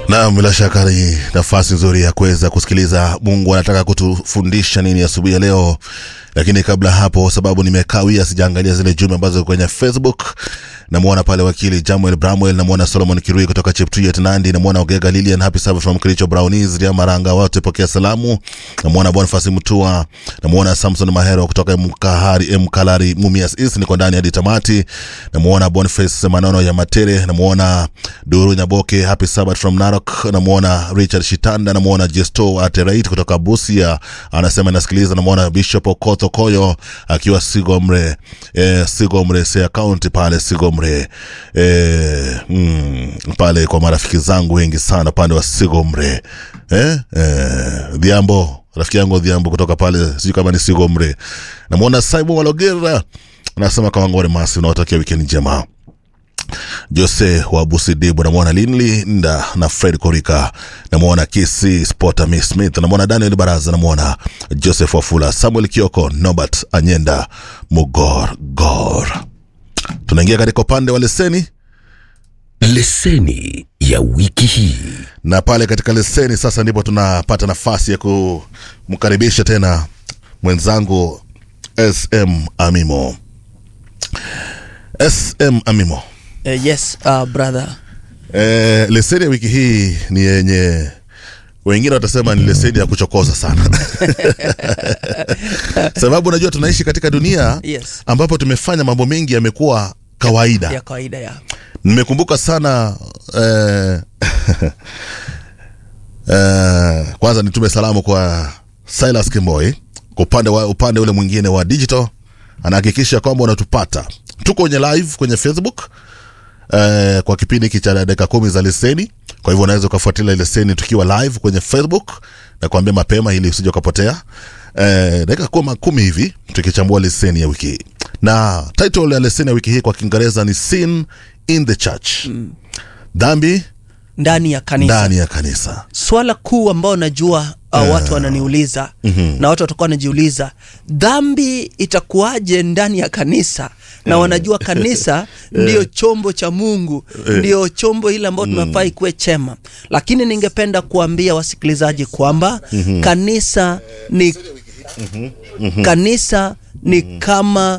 Naam, bila shaka ni nafasi nzuri ya kuweza kusikiliza Mungu anataka kutufundisha nini asubuhi ya leo. Lakini kabla hapo, sababu nimekawia, sijaangalia zile jumbe ambazo kwenye Facebook. Namwona pale wakili Jamuel Bramwell, namwona Solomon Kirui kutoka Cheptuget Nandi, namwona Ogega Lilian, happy Sabbath from Kericho Brownies, Ria Maranga, wote pokea salamu. Namwona Boniface Mutua, namwona Samson Mahero kutoka Mkahari Mkalari Mumias East, niko ndani hadi tamati. Namwona Boniface Manono ya Matere, namwona Duru Nyaboke, happy Sabbath from Narok, namwona Richard Shitanda, namwona Jesto Aterait kutoka Busia, anasema nasikiliza. Namwona Bishop Okoth Koyo akiwa Sigomre, eh, Sigomre Sea County pale Sigomre, eh, mm, pale kwa marafiki zangu wengi sana pande wa Sigomre, eh, eh, Dhiambo rafiki yangu Dhiambo kutoka pale, sijui kama ni Sigomre. Namwona Simon Walogera anasema Kawangore Masi, unawatakia wikendi njema. Jose wa Busidibu, namwona Linli Nda na Fred Korika, namwona Kisi Spota Miss Smith, namwona Daniel Baraza, namwona Joseph Wafula, Samuel Kioko, Nobert Anyenda, Mugor Gor. Tunaingia katika upande wa leseni leseni ya wiki hii na pale katika leseni sasa ndipo tunapata nafasi ya kumkaribisha tena mwenzangu SM Amimo. SM Amimo. Uh, yes, uh, brother. Eh, leseni ya wiki hii ni yenye wengine watasema ni leseni ya kuchokoza sana sababu unajua tunaishi katika dunia Yes. ambapo tumefanya mambo mengi yamekuwa kawaida Ya kawaida ya. nimekumbuka sana eh, eh, kwanza nitume salamu kwa Silas Kimboi kwa upande wa upande ule mwingine wa digital anahakikisha kwamba unatupata tuko kwenye live kwenye Facebook eh, kwa kipindi hiki cha dakika kumi za leseni kwa hivyo unaweza ukafuatilia leseni tukiwa live kwenye Facebook na kuambia mapema ili usije ukapotea eh, dakika kumi, kumi hivi tukichambua leseni ya wiki hii na title ya leseni ya wiki hii kwa kiingereza ni sin in the church mm. dhambi Ndani ya kanisa. ndani ya kanisa Swala kuu ambao najua uh, watu wananiuliza mm-hmm. na watu watakuwa wanajiuliza dhambi itakuwaje ndani ya kanisa na wanajua kanisa ndio chombo cha Mungu ndio chombo ile ambao tunafaa ikuwe chema, lakini ningependa kuambia wasikilizaji kwamba kanisa ni kanisa ni kama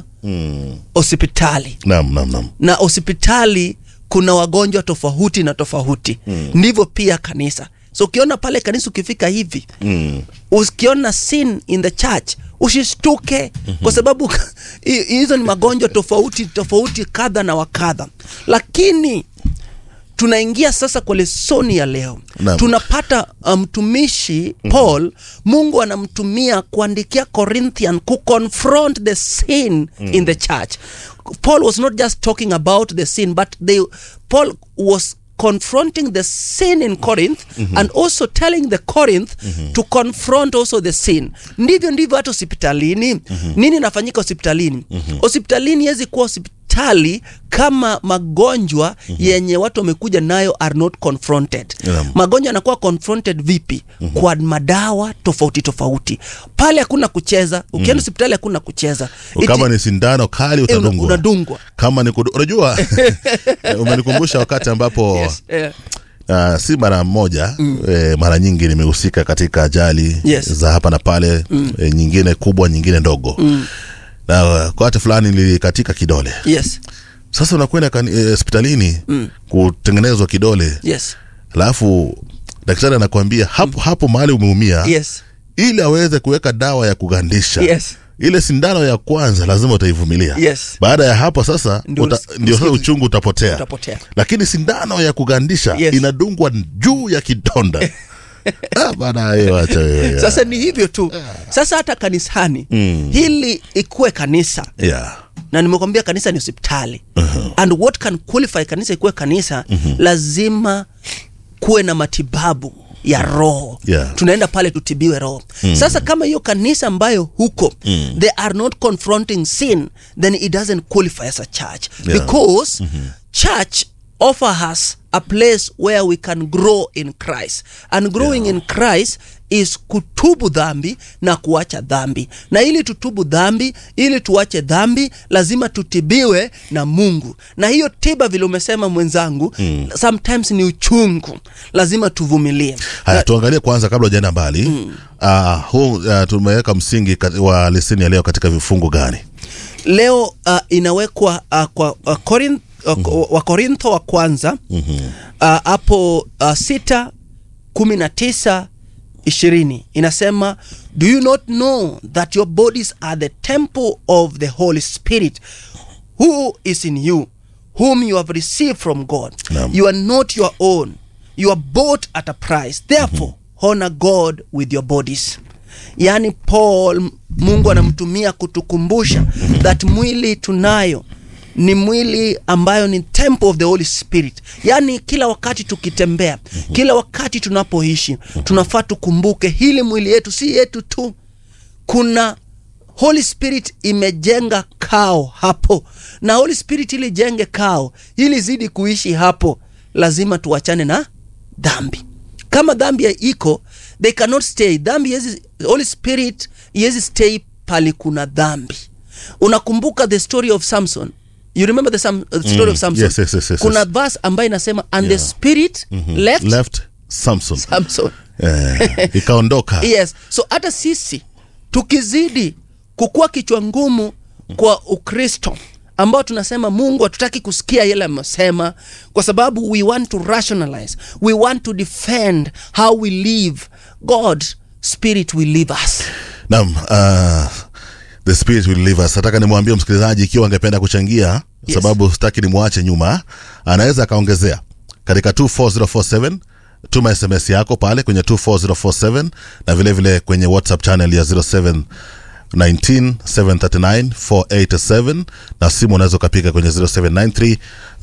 hospitali nam nam nam na hospitali kuna wagonjwa tofauti na tofauti mm. ndivyo pia kanisa so ukiona pale kanisa ukifika hivi mm. ukiona sin in the church usishtuke mm-hmm. kwa sababu hi- hizo ni magonjwa tofauti tofauti kadha na wakadha lakini tunaingia sasa kwa lesoni ya leo Naam. tunapata uh, mtumishi um, paul mungu anamtumia kuandikia corinthian kuconfront the sin mm. in the church paul was not just talking about the sin but they, paul was confronting the sin in corinth mm-hmm. and also telling the corinth mm-hmm. to confront also the sin ndivyo ndivyo hata hospitalini mm-hmm. nini inafanyika hospitalini mm-hmm. hospitalini hezi kuwa hospitali kama magonjwa mm-hmm. yenye watu wamekuja nayo are not confronted Naam. magonjwa yanakuwa confronted vipi mm-hmm. kwa madawa tofauti tofauti pale hakuna kucheza ukienda hospitali hakuna kucheza kama Iti- ni sindano kali eh, una- utadungwa unadungwa kama ni kudu... unajua umenikumbusha wakati ambapo yes, eh, Uh, si mara moja mm. eh, mara nyingi nimehusika katika ajali Yes. za hapa na pale mm. eh, nyingine kubwa nyingine ndogo mm. na uh, kwa wakati fulani nilikatika kidole yes sasa unakwenda kani- eh, hospitalini mm. kutengenezwa kidole yes alafu daktari anakuambia hapo, hapo mahali umeumia yes ili aweze kuweka dawa ya kugandisha Yes. ile sindano ya kwanza lazima utaivumilia Yes. baada ya hapo sasa Ndio uta, usi- ndio sasa usikie- uchungu utapotea. utapotea. lakini sindano ya kugandisha Yes. inadungwa juu ya kidonda Ah, bana hiyo acha hiyo. sasa ni hivyo tu sasa hata kanisani mm. hili ikuwe kanisa yeah. na nimekwambia kanisa ni hospitali uh-huh. and what can qualify kanisa ikuwe kanisa uh-huh. lazima kuwe na matibabu ya roho Yeah. tunaenda pale tutibiwe roho mm. sasa kama hiyo kanisa ambayo huko mm. they are not confronting sin then it doesn't qualify as a church Yeah. because mm-hmm. church offer us a a place where we can grow in christ and growing Yeah. in christ is kutubu dhambi na kuacha dhambi na ili tutubu dhambi ili tuache dhambi lazima tutibiwe na mungu na hiyo tiba vile umesema mwenzangu mm. sometimes ni uchungu lazima tuvumilie haya tuangalie kwanza kabla ujaenda mbali mm. uh, huu uh, tumeweka msingi kat- wa leseni ya leo katika vifungu gani leo uh, inawekwa uh, kwa uh, Korinth, uh, wakorintho wa kwanza hapo uh, uh, sita kumi na tisa ishirini inasema do you not know that your bodies are the temple of the holy spirit who is in you whom you have received from god Naam. you are not your own you are bought at a price therefore honor god with your bodies yaani paul mungu anamtumia kutukumbusha that mwili tunayo ni mwili ambayo ni temple of the holy spirit yaani kila wakati tukitembea kila wakati tunapoishi tunafaa tukumbuke hili mwili yetu si yetu tu kuna holy spirit imejenga kao hapo na holy spirit ili jenge kao ili zidi kuishi hapo lazima tuachane na dhambi kama dhambi ya iko they cannot stay dhambi yezi, holy spirit yezi stay pali kuna dhambi unakumbuka the story of samson you remember the Sam, uh, story Mm, of samson yes, yes, yes, yes, kuna yes. verse ambayo inasema and Yeah. the spirit left, left samson samson eh, ikaondoka yes so hata sisi tukizidi kukuwa kichwa ngumu kwa ukristo ambao tunasema mungu hatutaki kusikia yale amesema kwa sababu we want to rationalize we want to defend how we live god spirit will leave us Naam, uh, the spirit will leave us. Nataka nimwambie msikilizaji ikiwa angependa kuchangia Yes. sababu sitaki nimwache nyuma, anaweza akaongezea katika 24047 tuma SMS yako pale kwenye 24047 na vile vile kwenye WhatsApp channel ya 07 19 739 487 na simu unaweza ukapiga kwenye 0793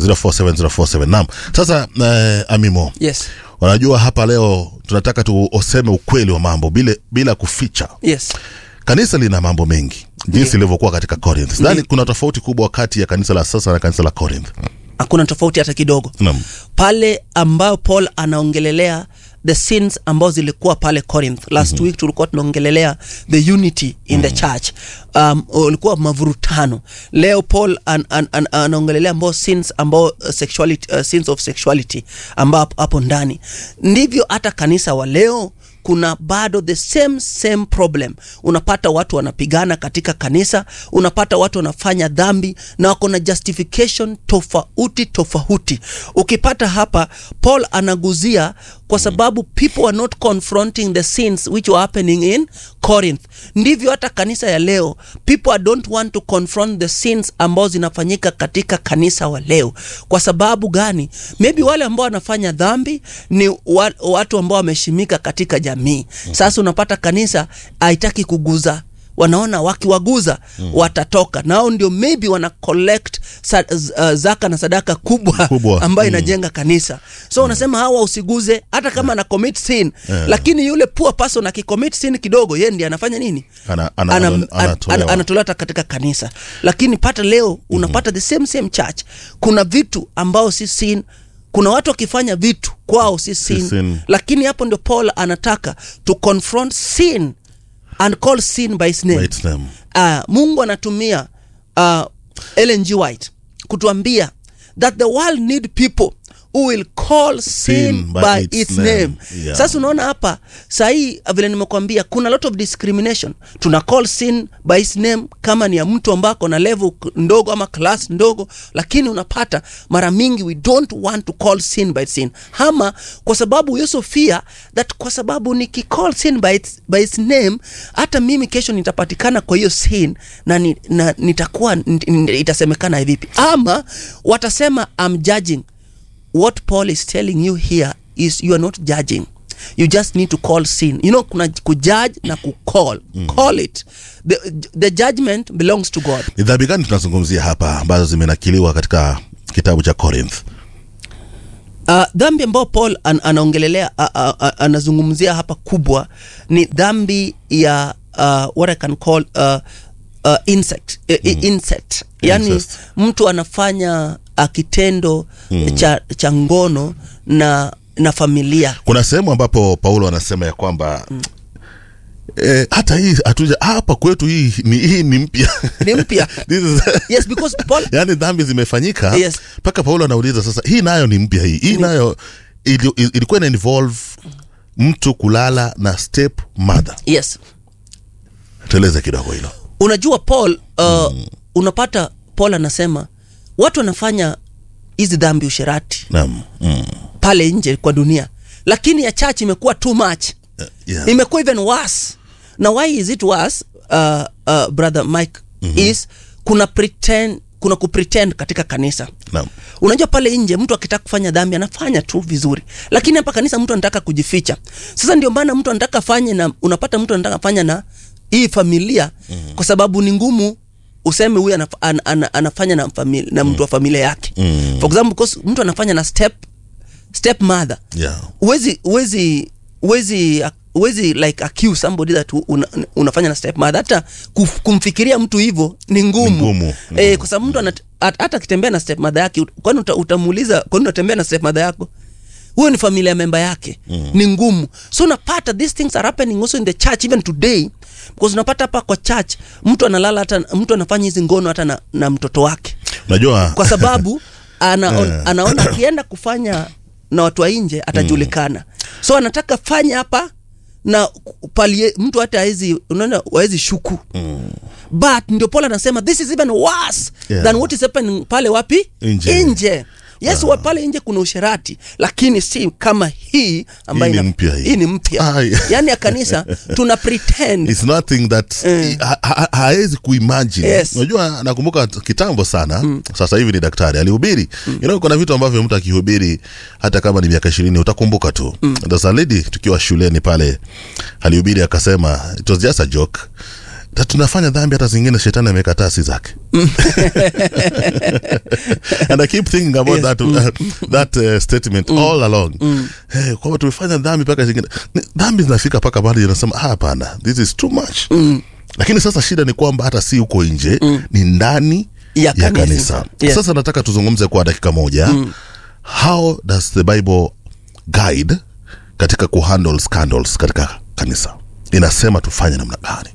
047047. Naam, sasa eh, Amimo, yes unajua hapa leo tunataka tuuseme ukweli wa mambo bila, bila kuficha yes kanisa lina mambo mengi jinsi ilivyokuwa katika corinth sidhani kuna tofauti kubwa kati ya kanisa la sasa na kanisa la corinth hakuna tofauti hata kidogo Naam. pale ambayo paul anaongelelea the sins ambazo zilikuwa pale corinth last mm-hmm. week tulikuwa tunaongelelea the unity in the church um, ulikuwa mavurutano leo paul an, an, an, anaongelelea ambao sins ambao uh, sexuality, uh, sins of sexuality ambao hapo- hapo ndani ndivyo hata kanisa wa leo kuna bado the same same problem unapata watu wanapigana katika kanisa unapata watu wanafanya dhambi na wako na justification tofauti tofauti ukipata hapa paul anaguzia kwa sababu people are not confronting the sins which were happening in corinth ndivyo hata kanisa ya leo people don't want to confront the sins ambao zinafanyika katika kanisa wa leo kwa sababu gani maybe wale ambao wanafanya dhambi ni wa, watu ambao wameheshimika katika jamii sasa unapata kanisa haitaki kuguza wanaona wakiwaguza mm. watatoka nao ndio maybe wana collect sa, uh, zaka na sadaka kubwa, Kubwa. ambayo Mm. inajenga kanisa so unasema hawa usiguze hata kama ana commit sin lakini yule poor person akicommit sin kidogo ye ndiye anafanya nini Ana- ana- Ana- ana- an- anatolewa. an- anatolewa hata katika kanisa lakini pata leo unapata the same same church kuna vitu ambao si sin kuna watu wakifanya vitu kwao si sin, sin. lakini hapo ndio paul anataka to confront sin and call sin by its name By its name. uh, mungu anatumia uh, Ellen G. White kutuambia that the world need people who will call sin, by, its, name, Yeah. sasa unaona hapa sahii vile nimekwambia kuna lot of discrimination tuna call sin by its name kama ni ya mtu ambako na level k- ndogo ama class ndogo lakini unapata mara mingi we don't want to call sin by its sin ama kwa sababu you so fear that kwa sababu nikicall sin by its, by its name hata mimi kesho nitapatikana kwa hiyo sin na, ni, na nitakuwa nit- nit- itasemekana vipi ama watasema I'm judging what paul is telling you here is you are not judging you just need to call sin you know kuna kujudge na kucall mm. call it the, the judgment belongs to god ni dhambi gani tunazungumzia hapa ambazo zimenakiliwa katika kitabu cha corinth uh, dhambi ambayo paul an, anaongelelea uh, uh, uh, anazungumzia hapa kubwa ni dhambi ya uh, what i can call uh, uh, insect, uh, mm. insect yani Incest. mtu anafanya uh, kitendo mm. cha, cha ngono na na familia kuna sehemu ambapo paulo anasema ya kwamba mm. E, hata hii hatuja hapa kwetu hii ni, hii ni mpya ni mpya This is- yes because paul yaani dhambi zimefanyika Yes. mpaka paulo anauliza sasa hii nayo ni mpya hii hii nayo ili, ili- ilikuwa ina involve mtu kulala na step mother yes tueleze kidogo hilo unajua paul uh, unapata paul anasema watu wanafanya hizi dhambi usherati naam mm. pale nje kwa dunia lakini ya church imekuwa too much yeah. imekuwa even worse na why is it worse uh, uh, brother mike mm-hmm. is kuna pretend kuna kupretend katika kanisa naam unajua pale nje mtu akitaka kufanya dhambi anafanya tu vizuri lakini hapa kanisa mtu anataka kujificha sasa ndio maana mtu anataka fanye na unapata mtu anataka fanya na hii familia mm. kwa sababu ni ngumu useme huyu anaf, an, an, anafanya na, famili, na mtu wa familia yake Mm. for example because mtu anafanya na step step mother yeah. uwezi uwezi uwezi uwezi like accuse somebody that una, unafanya na step mother hata kuf- kumfikiria mtu hivyo ni ngumu, Ni ngumu. Eh, kwa sababu mtu anat- hat- hata akitembea na step mother yake kwani uta, utamuuliza kwani unatembea na step mother yako huyo ni familia member yake mm. ni ngumu so unapata these things are happening also in the church even today because unapata hapa kwa church mtu analala hata mtu anafanya hizi ngono hata na, na mtoto wake unajua kwa sababu ana, Eh. anaona akienda kufanya na watu wa nje atajulikana mm. so anataka fanya hapa na pali mtu hata hawezi unaona hawezi shuku mm. but ndio paul anasema this is even worse Yeah. than what is happening pale wapi Nje. nje yes wa pale nje kuna usherati lakini si kama hii ambayo Hii ni ina- mpya hii. hii ni mpya Ai. yaani ya kanisa tuna pretend It's nothing that Eh. ha- ha- hawezi kuimagine Yes. unajua nakumbuka kitambo sana mm. sasa hivi ni daktari alihubiri mm. you know, kuna vitu ambavyo mtu akihubiri hata kama ni miaka ishirini utakumbuka tu mm. there's a lady tukiwa shuleni pale alihubiri akasema it was just a joke Ta- tunafanya dhambi hata zingine shetani amekataa si zake and i keep thinking about Yes. that, uh, that uh, statement all along hey, kwamba tumefanya dhambi mpaka zingine ni- dhambi zinafika mpaka mahali inasema "Ah, hapana this is too much lakini sasa shida ni kwamba hata si huko nje ni ndani Ya ya kanisa. kanisa Yes. sasa nataka tuzungumze kwa dakika moja how does the bible guide katika kuhandle scandals katika kanisa inasema tufanye namna gani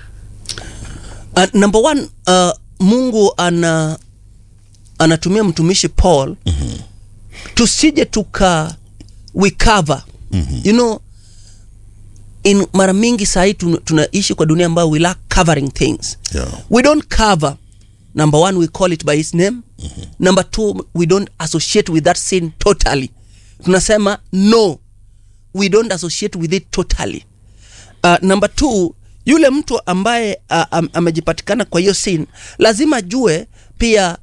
uh, number one uh, mungu ana anatumia mtumishi paul mm-hmm. tusije tuka we cover mm-hmm. you know in mara mingi sahii tun- tunaishi kwa dunia ambayo we lack covering things Yeah. we don't cover number one we call it by his name mm-hmm. number two we don't associate with that sin totally tunasema no we don't associate with it totally uh, number two yule mtu ambaye uh, am, amejipatikana kwa hiyo sin lazima jue pia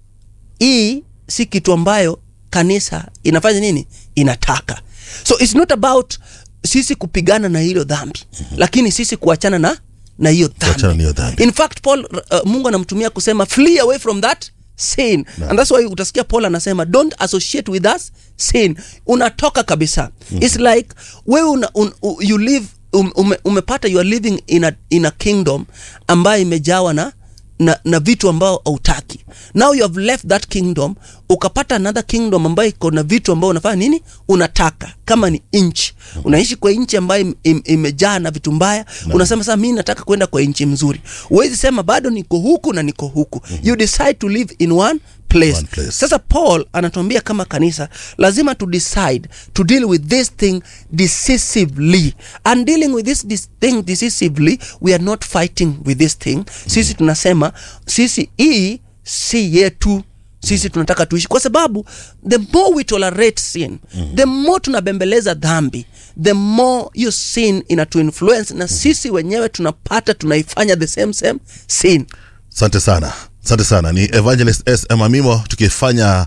hii si kitu ambayo kanisa inafanya nini inataka so its not about sisi kupigana na hilo dhambi mm-hmm. lakini sisi kuachana na na hiyo Kuachana na hiyo dhambi. in fact paul uh, mungu anamtumia kusema flee away from that sin and that's why utasikia paul anasema don't associate with us sin unatoka kabisa mm-hmm. its like wewe una, un, u, you live um, ume, umepata you are living in a, in a kingdom ambayo imejawa na na, na vitu ambao hautaki now you have left that kingdom ukapata another kingdom ambayo iko na vitu ambao unafanya nini unataka kama ni nchi unaishi kwa nchi ambayo im, im, imejaa na vitu mbaya unasema sasa mi nataka kwenda kwa nchi mzuri huwezi sema bado niko huku na niko huku you decide to live in one place. One place. sasa paul anatuambia kama kanisa lazima to decide to deal with this thing decisively and dealing with this, this thing decisively we are not fighting with this thing sisi tunasema sisi hii si yetu sisi tunataka tuishi kwa sababu the more we tolerate sin mm. the more tunabembeleza dhambi the more hiyo sin inatuinfluence na sisi wenyewe tunapata tunaifanya the same same sin asante sana asante sana ni evangelist s amamimo tukifanya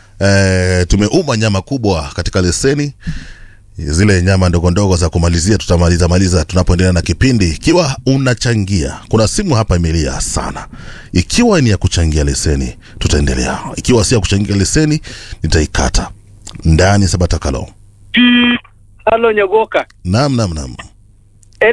eh, tumeuma nyama kubwa katika leseni zile nyama ndogo ndogo za kumalizia tutamaliza maliza tunapoendelea na kipindi ikiwa unachangia kuna simu hapa imelia sana ikiwa ni ya kuchangia leseni tutaendelea ikiwa si ya kuchangia leseni nitaikata ndani sabatakalo Halo Nyogoka, nam nam nam